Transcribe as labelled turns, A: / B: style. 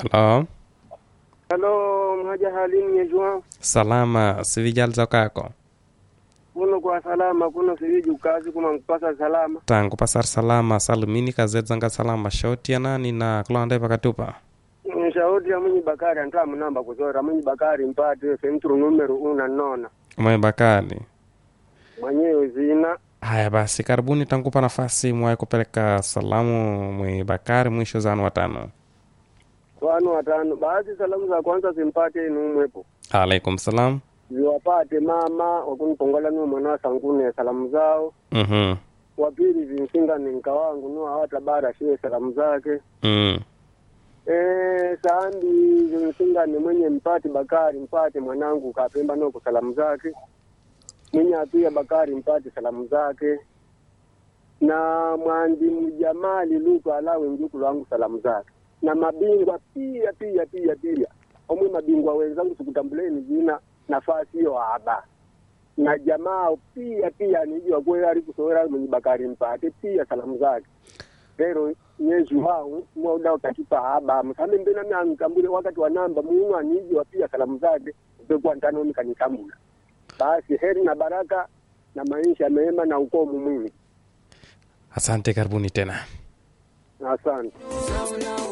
A: Halo,
B: Halo, mhaja halini yejua
A: salama sivijal zokako
B: kuno kwa salama kuno siviji ukazi kuma mpasa salama
A: tangu pasar salama salumini kazedzanga salama shauti ya nani na kulonde pakatupa
B: shauti ya mwenye bakari antoa munamba kuzora mwenye bakari mpate sentru numero una nona
A: mwe bakali
B: mwenyewe zina
A: haya basi karibuni tangupa nafasi mwaye kupeleka salamu mwe bakari mwisho zanu watano
B: wanu watano baadhi salamu za kwanza simpate numwepo
A: alaikum salam
B: ziwapate mama wakunipongola nuo mwana wa sangune salamu zao
A: mhm
B: wapili zimsinga ni nka wangu nuo hawatabara shie salamu zake
A: mm.
B: Eh, saambi zimsinga ni mwenye mpati Bakari mpate mwanangu kapemba noko salamu zake mwenye apia Bakari mpate salamu zake na mwandi mjamali lutu alawe njukulu wangu salamu zake na mabingwa pia pia pia pia omwe mabingwa wenzangu sikutambuleni jina nafasi hiyo haba na jamaa pia pia nijua kwe ali kusowera mwenye Bakari mpate pia salamu zake lero nyezi wao mwauda kakipa haba msame mbena mimi anikambule wakati wa namba muungu anijua pia salamu zake upekwa ntanoni kanikambula basi heri na baraka na maisha mema na ukomu mwingi
A: asante karibuni tena
B: asante